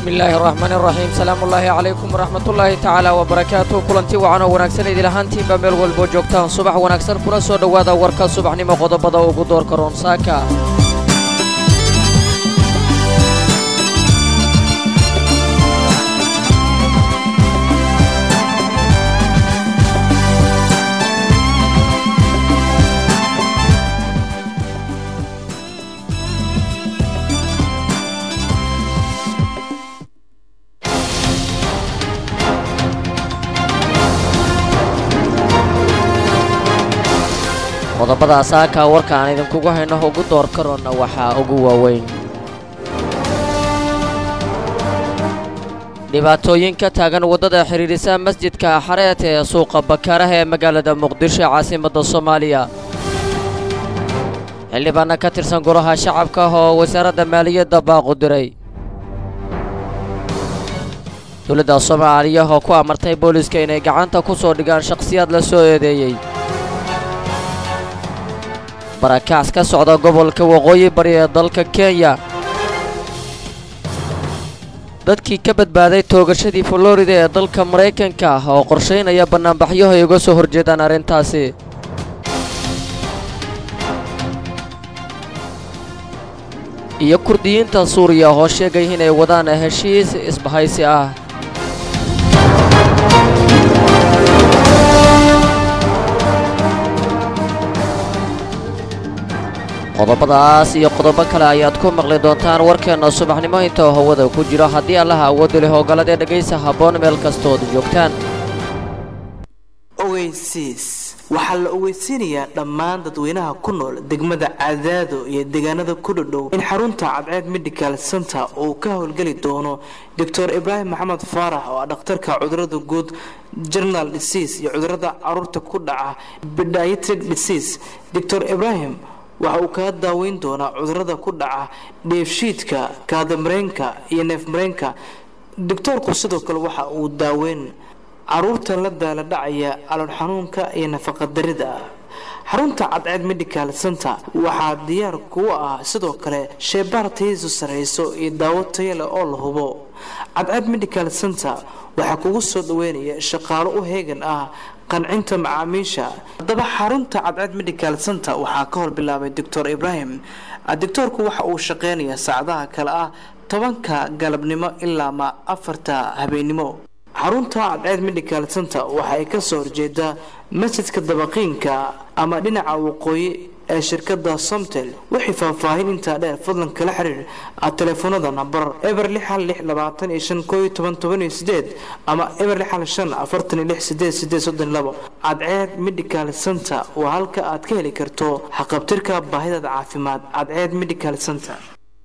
bismillaahi araxmaani araxiim salaamu ullaahi calaykum waraxmatullaahi tacaala wabarakaatu kulanti wacan oo wanaagsan idil ahaantiinba meel walboo joogtaan subax wanaagsan kuna soo dhowaada warka subaxnimo qodobada ugu doorka roonsaaka qodobada saaka warka aan idinkugu hayno ugu door karoonna waxaa ugu waaweyn dhibaatooyin ka taagan waddada xidhiidhisa masjidka xareet ee suuqa bakaaraha ee magaalada muqdisho ee caasimadda soomaaliya xildhibaanna ka tirsan golaha shacabka oo wasaaradda maaliyadda baaqu diray dowladda soomaaliya oo ku amartay booliiska inay gacanta ku soo dhigaan shakhsiyaad la soo eedeeyey barakacs ka socda gobolka waqooyi bari ee dalka kenya dadkii ka badbaaday toogashadii florida ee dalka maraykanka oo qorshaynaya bannaanbaxyaho ay uga soo horjeedaan arrintaasi iyo kurdiyiinta suuriya oo sheegay inay wadaan heshiis isbahaysi ah qodobadaas iyo qodobo kale ayaad ku maqli doontaan warkeenna subaxnimo inta hawada ku jiro haddii allaha awoodda leh ogoladee dhegaysa habboon meel kastood joogtaan ogeysiis waxaa la ogeysiinayaa dhammaan dadweynaha ku nool degmada cadaado iyo deegaanada ku dhodhow in xarunta cadceed medical center uu ka howlgeli doono doctor ibraahim maxamed faarax oo ah dhakhtarka cudurada guud general disease iyo cudurada caruurta ku dhaca pediatric disease doctor ibraahim waxa uu kaga daaweyn doonaa cudurada ku dhaca dheefshiidka kaadamareenka iyo neefmareenka doctoorku sidoo kale waxa uu daaweyn caruurta la daala dhacaya calool xanuunka iyo nafaqadarida xarunta cadceed medical center waxaa diyaar kuwa ah sidoo kale sheebaar tayadiisu sarrayso iyo daawo taya leh oo la hubo cadceed medical center waxaa kugu soo dhaweynaya shaqaalo u heegan ah qancinta macaamiisha haddaba xarunta cadceed medical center waxaa ka hor bilaabay doctor ibraahim doctoorku waxa uu shaqeynayaa saacadaha kale ah tobanka galabnimo ilaa ma afarta habeennimo xarunta cadceed medical center waxa ay kasoo horjeedaa masjidka dabaqiinka ama dhinaca waqooyi ee shirkada somtel wixii faahfaahin intaa dheer fadlan kala xiriir telefoonada nambar eber lix hal lix labaatan iyo shan koo iyo toban toban iyo sideed ama eber lix hal shan afartan iyo lix sideed sideed soddon labo cadceed medical center waa halka aad ka heli karto haqabtirka baahidaada caafimaad cadceed medical center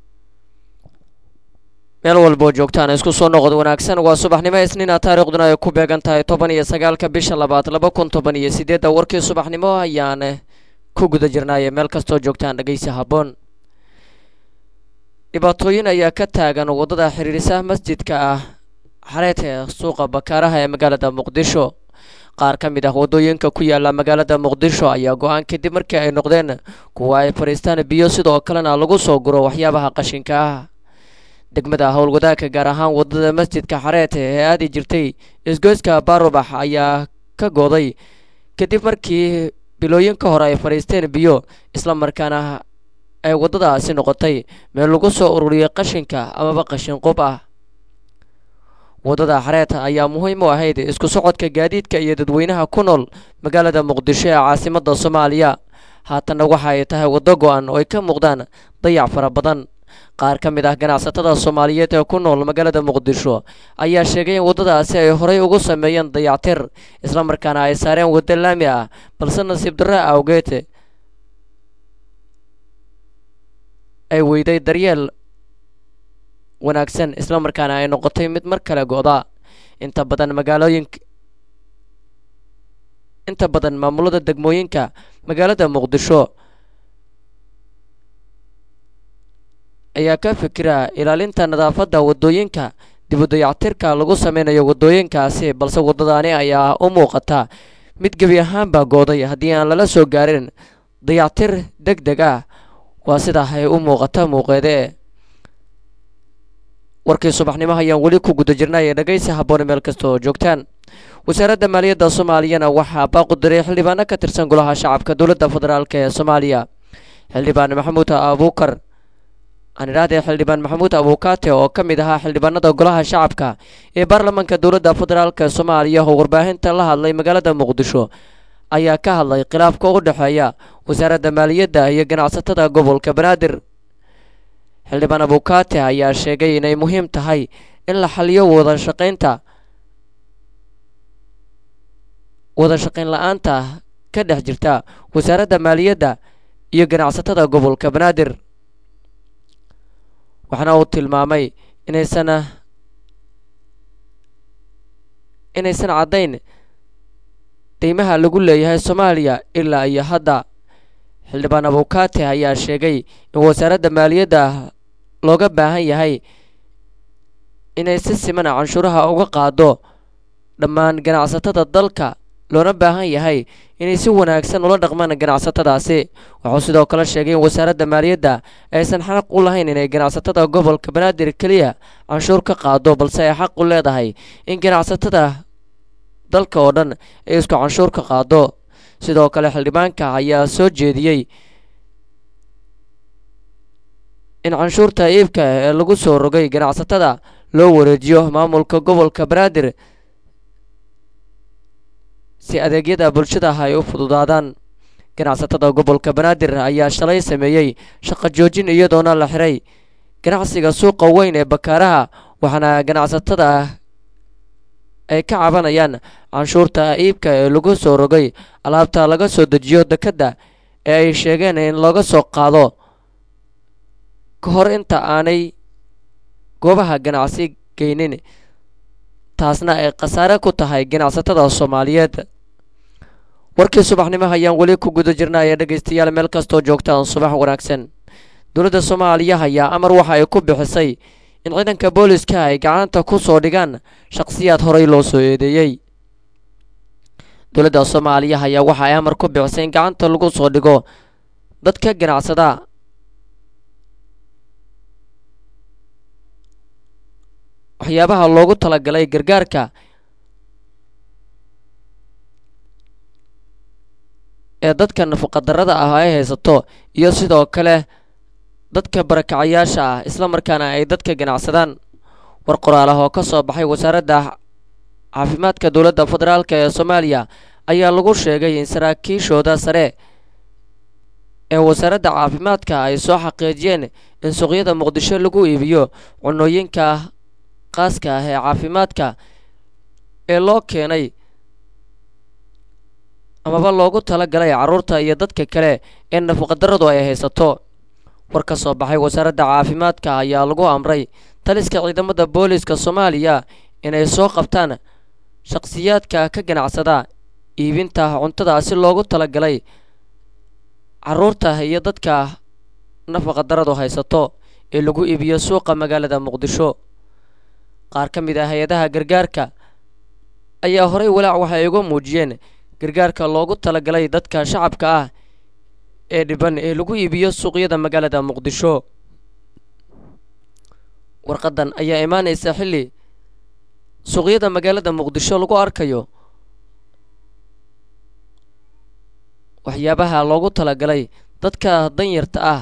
meel walboo joogtaan isku soo noqod wanaagsan waa subaxnimo isniina taariikhduna ay ku beegan tahay toban iyo sagaalka bisha labaad laba kun toban iyo sideedda warkii subaxnimo ayaan ku guda jirnaaye meel kastoo joogtaan dhegaysa habboon dhibaatooyin ayaa ka taagan waddada xiriirisa masjidka ah xareet ee suuqa bakaaraha ee magaalada muqdisho qaar ka mid ah waddooyinka ku yaala magaalada muqdisho ayaa go-aan kadib markii ay noqdeen kuwa ay fadhiistaan biyo sidoo kalena lagu soo guro waxyaabaha qashinka ah degmada howlwadaagka gaar ahaan waddada masjidka xareet ee aadi jirtay isgoyska baarubax ayaa ka gooday kadib markii bilooyin ka hore ay fadhiisteen biyo isla markaana ay waddadaasi noqotay meel lagu soo ururiyay qashinka amaba qashin qub ah waddada xareet ayaa muhiim u ahayd isku socodka gaadiidka iyo dadweynaha ku nool magaalada muqdisho ee caasimadda soomaaliya haatanna waxa ay tahay waddo go-an oo ay ka muuqdaan dayac fara badan qaar ka mid ah ganacsatada soomaaliyeed ee ku nool magaalada muqdisho ayaa sheegay in waddadaasi ay horey ugu sameeyeen dayactir islamarkaana ay saareen waddo laami ah balse nasiib darra awgeed ay weyday daryeel wanaagsan islamarkaana ay noqotay mid mar kale go-da inta badan magaalooyinka inta badan maamulada degmooyinka magaalada muqdisho ayaa ka fikira ilaalinta nadaafadda waddooyinka dib u dayactirka lagu sameynayo waddooyinkaasi balse waddadaani ayaa u muuqata mid gebi ahaanbaa gooday haddii aan lala soo gaarin dayactir deg deg ah waa sidaa ay u muuqata muuqeede warkii subaxnimo ayaan weli ku guda jirnay ee dhegaysi habboone meel kasta oo joogtaan wasaaradda maaliyadda soomaaliyana waxaa baaqu diray xildhibaano ka tirsan golaha shacabka dowladda federaalk ee soomaaliya xildhibaan maxamuud abuukar aan idhaahdee xildhibaan maxamuud abuukaate oo ka mid ahaa xildhibaanada golaha shacabka ee baarlamaanka dowladda federaalk soomaaliya oo warbaahinta la hadlay magaalada muqdisho ayaa ka hadlay khilaafka u dhexeeya wasaaradda maaliyadda iyo ganacsatada gobolka banaadir xildhibaan abuukaate ayaa sheegay inay muhiim tahay in la xaliyo wada shaqaynta wada shaqayn la-aanta ka dhex jirta wasaaradda maaliyadda iyo ganacsatada gobolka banaadir waxaana uu tilmaamay inaysan inaysan caddayn deymaha lagu leeyahay soomaaliya ilaa iyo hadda xildhibaan abuukaate ayaa sheegay in wasaaradda maaliyadda looga baahan yahay inay si simana canshuuraha uga qaado dhammaan ganacsatada dalka loona baahan yahay inay si wanaagsan ula dhaqmaan ganacsatadaasi wuxuu sidoo kale sheegay in wasaaradda maaliyadda aysan xaq u lahayn inay ganacsatada gobolka banaadir keliya canshuur ka qaado balse ay xaq u leedahay in ganacsatada dalka oo dhan ay isku canshuur ka qaado sidoo kale xildhibaanka ayaa soo jeediyey in canshuurta iibka ee lagu soo rogay ganacsatada loo wareejiyo maamulka gobolka banaadir si adeegyada bulshada ay u fududaadaan ganacsatada gobolka banaadir ayaa shalay sameeyey shaqo joojin iyadoona la xiray ganacsiga suuqa weyn ee bakaaraha waxaana ganacsatada ay ka cabanayaan canshuurta iibka ee lagu soo rogay alaabta laga soo dejiyo dekedda ee ay sheegeen in looga soo qaado ka hor inta aanay goobaha ganacsi geynin taasna ay khasaare ku tahay ganacsatada soomaaliyeed warkii subaxnimo ayaan weli ku guda jirnaya dhegaystayaal meel kastoo joogtaan subax wanaagsan dowladda soomaaliya ayaa amar waxa ay ku bixisay in ciidanka booliska ay gacanta ku soo dhigaan shaqsiyaad horey loo soo eedeeyey dowladda soomaaliya ayaa waxa ay amar ku bixisay in gacanta lagu soo dhigo dadka ganacsada waxyaabaha loogu talagalay gargaarka ee dadka nafaqadarrada ah ay haysato iyo sidoo kale dadka barakacayaasha ah isla markaana ay dadka ganacsadaan war qoraal ah oo ka soo baxay wasaaradda caafimaadka dowladda federaalk ee soomaaliya ayaa lagu sheegay in saraakiishooda sare ee wasaaradda caafimaadka ay soo xaqiijiyeen in suuqyada muqdisho lagu iibiyo cunooyinka qaaska ah ee caafimaadka ee loo keenay amaba loogu tala galay carruurta iyo dadka kale ee nafaqadarradu ay haysato war ka soo baxay wasaaradda caafimaadka ayaa lagu amray taliska ciidamada booliiska soomaaliya inay soo qabtaan shaqsiyaadka ka ganacsada iibinta cuntada si loogu talagalay carruurta iyo dadka nafaqadarradu haysato ee lagu iibiyo suuqa magaalada muqdisho qaar ka mid ah hay-adaha gargaarka ayaa horey walaac waxay uga muujiyeen gargaarka loogu talagalay dadka shacabka ah ee dhiban ee lagu iibiyo suuqyada magaalada muqdisho warqadan ayaa imaanaysa xilli suuqyada magaalada muqdisho lagu arkayo waxyaabaha loogu talagalay dadka danyarta ah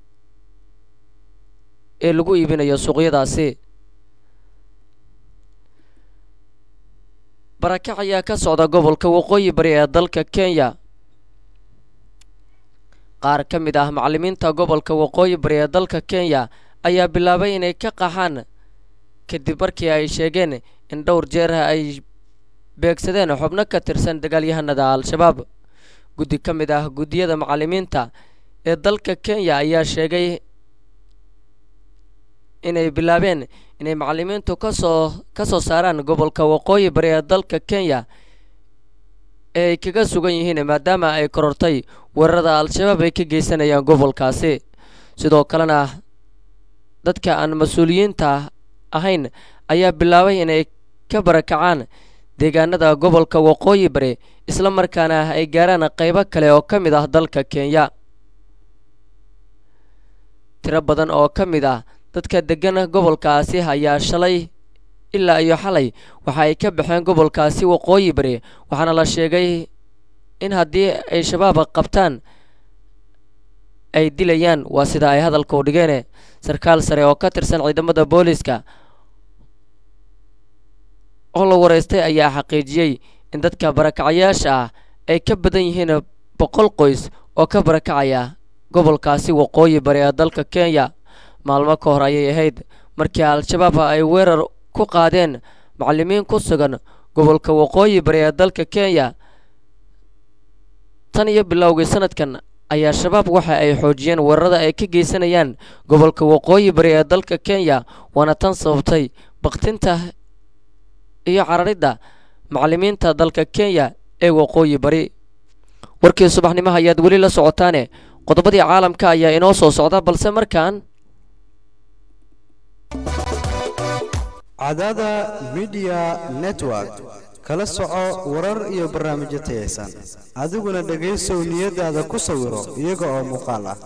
ee lagu iibinayo suuqyadaasi barakac ayaa ka socda gobolka waqooyi bari ee dalka kenya qaar ka mid ah macallimiinta gobolka waqooyi bari ee dalka kenya ayaa bilaabay inay ka qaxaan kadib markii ay sheegeen in dhowr jeer ay beegsadeen xubno ka tirsan dagaalyahanada al-shabaab guddi ka mid ah guddiyada macallimiinta ee dalka kenya ayaa sheegay inay bilaabeen inay macallimiintu kasoo ka soo saaraan gobolka waqooyi bari ee dalka kenya ee ay kaga sugan yihiin maadaama ay korortay weerarada al-shabaab ay ka geysanayaan gobolkaasi sidoo kalena dadka aan mas-uuliyiinta ahayn ayaa bilaabay inay ka barakacaan deegaanada gobolka waqooyi bari isla markaana ay gaaraan qaybo kale oo ka mid ah dalka kenya tiro badan oo ka mid ah dadka degan gobolkaasi ayaa shalay ilaa iyo xalay waxa ay ka baxeen gobolkaasi waqooyi bari waxaana la sheegay in haddii ay shabaab qabtaan ay dilayaan waa sida ay hadalka u dhigeen sarkaal sare oo ka tirsan ciidamada booliiska oo la wareystay ayaa xaqiijiyey in dadka barakacayaasha ah ay ka badan yihiin boqol qoys oo ka barakacaya gobolkaasi waqooyi bari ee dalka kenya maalmo ka hor ayay ahayd markii al-shabaab ay weerar ku qaadeen macallimiin ku sugan gobolka waqooyi bari ee dalka kenya tan iyo bilowgii sanadkan ayaa shabaab waxa ay xoojiyeen weerarada ay ka geysanayaan gobolka waqooyi bari ee dalka kenya waana tan sababtay baktinta iyo cararidda macallimiinta dalka kenya ee waqooyi bari warkii subaxnimaha ayaad weli la socotaane qodobadii caalamka ayaa inoo soo socda balse markaan cadada midiya network kala soco warar iyo barnaamijyo tayaysan adiguna dhegaysow niyadaada ku sawiro iyaga oo muuqaal ah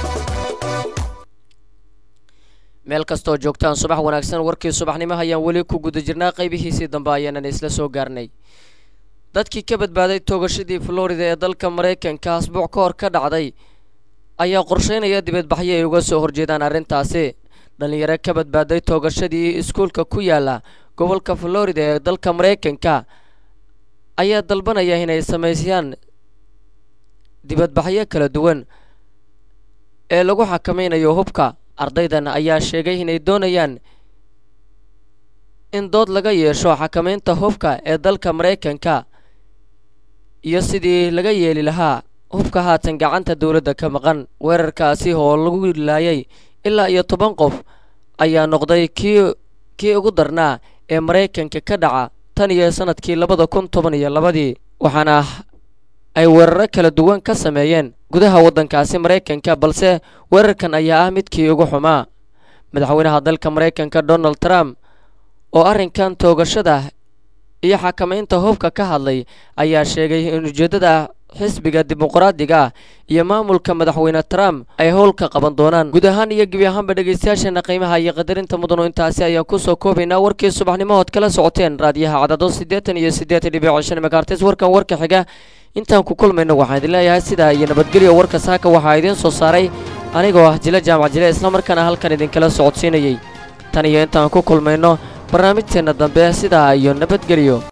meel kastoo joogtaan subax wanaagsan warkii subaxnimaha ayaan weli ku guda jirnaa qaybihiisii dambe ayaanan isla soo gaarnay dadkii ka badbaaday toogashadii florida ee dalka maraykanka asbuuc ka hor ka dhacday ayaa qorsheynaya dibadbaxyo ay uga soo horjeedaan arrintaasi dhallinyaro ka badbaaday toogashadii iskuulka ku yaala gobolka florida ee dalka maraykanka ayaa dalbanaya inay samaysayaan dibadbaxyo kala duwan ee lagu xakamaynayo hubka ardaydan ayaa sheegay inay doonayaan in dood laga yeesho xakamaynta hubka ee dalka maraykanka iyo sidii laga yeeli lahaa hubka haatan gacanta dowladda ka maqan weerarkaasi oo lagu laayay ilaa iyo toban qof ayaa noqday kii kii ugu darnaa ee maraykanka ka dhaca tan iyo sanadkii labada kun toban iyo labadii waxaana ay weeraro kala duwan ka sameeyeen gudaha waddankaasi maraykanka balse weerarkan ayaa ah midkii ugu xumaa madaxweynaha dalka maraykanka donald trump oo arrinkan toogashada iyo xakamaynta hubka ka hadlay ayaa sheegay in ujeeddada xisbiga dimuqraadiga ah iyo maamulka madaxweyne trump ay howl ka qaban doonaan guud ahaan iyo gebi ahaanba dhegaystayaasheena qiimaha iyo qadarinta mudano intaasi ayaan kusoo koobaynaa warkii subaxnimood kala socoteen raadiyaha cadado siddeetan iyo siddeetan dhibic shan megaartis warkan warka xiga intaan ku kulmayno waxaan idin leeyahay sidaa iyo nabadgelyo warka saaka waxaa idiin soo saaray anigoo ah jile jaamac jile islamarkaana halkan idinkala socodsiinayey tan iyo intaan ku kulmayno barnaamijteenna dambe sidaa iyo nabadgelyo